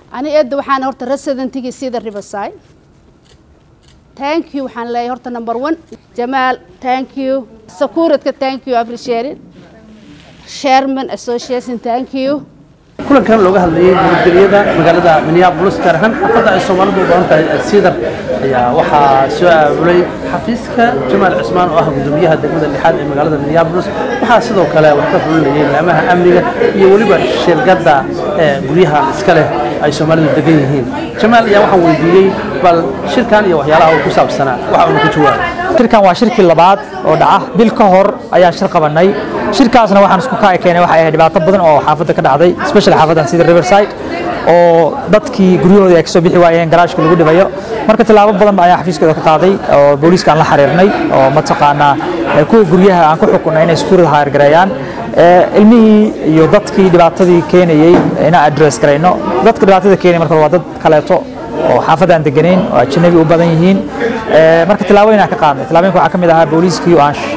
ani eedda waxaan horta residentigii sida riverside thank you waxaan leeyahay horta number one jamaal thank you securitga thank you appreciate it sherman association thank you kulankan looga hadlayay nabadgelyada magaalada minneapolis gaar ahaan xaafadda ay soomaalidu u badan tahay alsiidar ayaa waxaa soo aabulay xafiiska jamaal cismaan oo ah gudoomiyaha degmada lixaad ee magaalada minneapolis waxaa sidoo kale wax ka fulinayay laamaha amniga iyo weliba shirkadda ee guryaha iska leh ay soomaalidu degan yihiin jamaal ayaa waxaan weydiiyey bal shirkan iyo waxyaalaha uu ku saabsanaa waxa uuna ku jawaabay shirkan waa shirkii labaad oo dhaca bil ka hor ayaan shir qabanay shirkaasna waxaan isku kaa keenay waxay ahayd dhibaato badan oo xaafadda ka dhacday especially xaafadan sida riverside oo dadkii guryahoodii ay kasoo bixi waayeen garaashka lagu dhibayo marka tilaabo badan ayaan xafiiskooda ka qaaday oo booliiska aan la xiriirnay oo mataqaanaa kuwa guryaha aan ku xukunay inay security hire gareeyaan ilmihii iyo dadkii dhibaatadii keenayey inaan address garayno dadka dhibaatada keenaya marka waa dad kaleeto oo xaafadaan deganayn oo ajnabi u badan yihiin marka tilaabooyin aan ka qaadnay tilaabooyinka waxaa ka mid ahaa booliiskii oo aan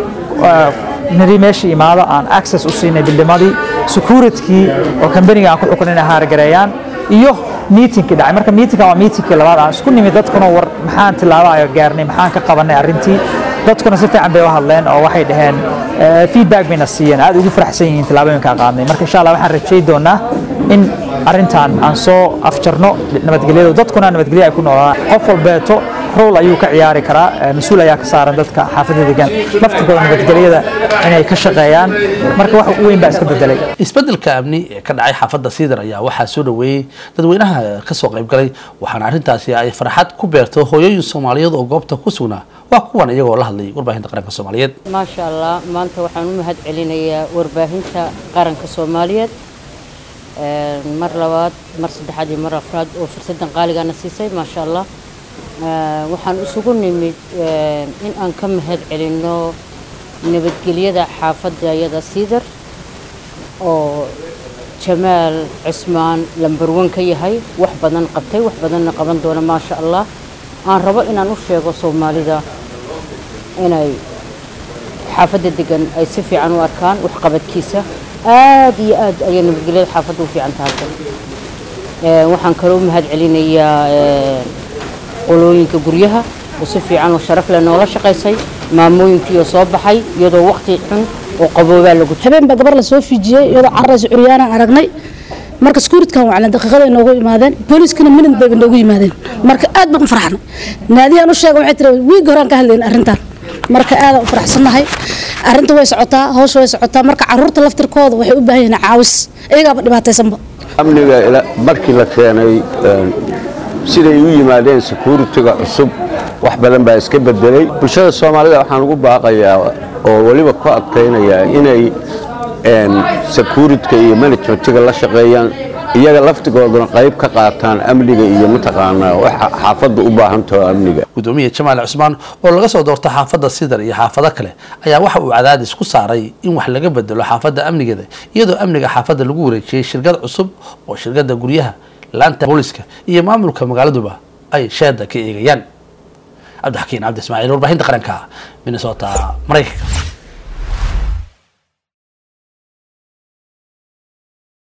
nari meesha imaado aan access u siinay bildhimadii securitkii oo kambaniga aan ku xukunay inay haargareeyaan iyo meetingkii dhacay marka meetingkan waa meetingkii labaad aan isku nimid dadkuna war maxaan tilaabo ay gaarnay maxaan ka qabanay arrintii dadkuna si fiican bay u hadleen oo waxay dhaheen feedback bayna siiyeen aad ugu faraxsan yihiin tilaabooyinkaan qaadnay marka insha allah waxaan rajay doonaa in arrintan aan soo afjarno nabadgelyada dadkuna nabadgelyo ay ku noolaan qof walbeeto rool ayuu ka ciyaari karaa mas-uul ayaa ka saaran dadka xaafadda degan laftigooda nabadgelyada inay ka shaqeeyaan marka wax u weyn baa iska bedelay isbeddelka amni ee ka dhacay xaafadda siidar ayaa waxaa soo dhoweeyey dadweynaha ka soo qayb galay waxaana arrintaasi ay farxad ku beerto hooyooyin soomaaliyeed oo goobta ku sugnaa waa kuwan iyagoo la hadlayay warbaahinta qaranka soomaaliyeed maasha allah maanta waxaan u mahad celinayaa warbaahinta qaranka soomaaliyeed mar labaad mar saddexaad iyo mar afraad oo fursaddan qaaligaana siisay maasha allah waxaan isugu nimid in aan ka mahad celinno nabadgelyada xaafadda yada siidar oo jamaal cismaan lambarwan ka yahay wax badan qabtay wax badanna qaban doona maasha allah aan rabo inaan u sheego soomaalida inay xaafadda degan ay si fiican u arkaan waxqabadkiisa aad iyo aad ayay nabadgelyada xaafadda u fiican tahay waxaan kaloo u mahad celinayaa qolooyinka guryaha oo si fiican oo sharaf leh noola shaqaysay maamooyinkiioo soo baxay iyadoo waqti xun oo qaboobaa lagu habeen baa gabar la soo fiijiyey iyadoo cararaysa curyaanaan aragnay marka skuuridkan wacna daqiiqada ay noogu imaadeen booliiskana minid bayba noogu yimaadeen marka aad baan u farxnay naadiyaan u sheega waxay tiri wiig horaan ka hadlayn arrintan marka aadaan u faraxsannahay arrinta way socotaa hawsha way socotaa marka caruurta laftirkooda waxay u baahan yihiin caawis iyagaaba dhibaataysanba amniga markii la keenay siday u yimaadeen securitiga cusub wax badan baa iska bedelay bulshada soomaalida waxaan ugu baaqayaa oo weliba ku adkaynayaa inay securitka iyo managementiga la shaqeeyaan iyaga laftigooduna qayb ka qaataan amniga iyo mataqaanaa waxa xaafadda u baahantaho amniga gudoomiya jamaal cusmaan oo laga soo doorta xaafadda sidar iyo xaafado kale ayaa waxa uu cadaadis ku saaray in wax laga bedelo xaafadda amnigeeda iyadoo amniga xaafadda lagu wareejiyey shirkad cusub oo shirkadda guryaha laanta booliska iyo maamulka magaaladuba ay sheeda ka eegayaan cabdixakiin cabdi ismaaciil warbaahinta qaranka minnesota maraykanka